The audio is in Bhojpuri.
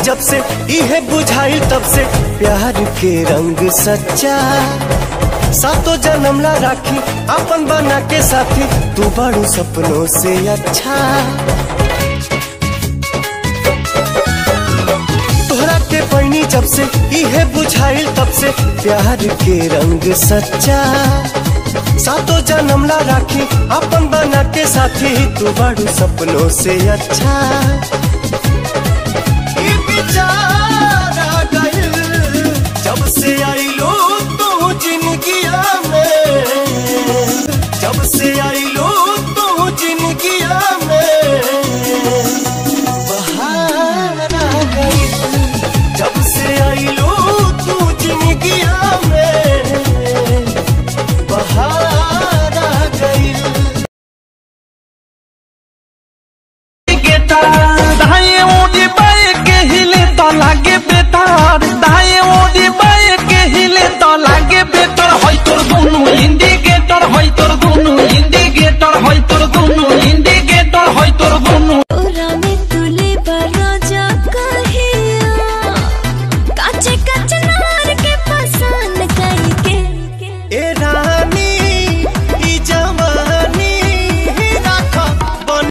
जब से इहे बुझाइल तब से प्यार के रंग सच्चा सातो जन्म ला राखी अपन बना के साथी तू बड़ू सपनों से अच्छा तोहरा के पैनी जब से इहे बुझाइल तब से प्यार के रंग सच्चा सातो जन्म ला राखी अपन बना के साथी तू बड़ू सपनों से अच्छा ई बेचारा गइल, जब से आई लो तू जिंदगिया में जब से आई लो तू जिंदगिया में बहार आ गई जब से आई लो तू जिंदगिया में बहार आ गई दाएं ओढ़ी बाएं के हिले तो लागे बे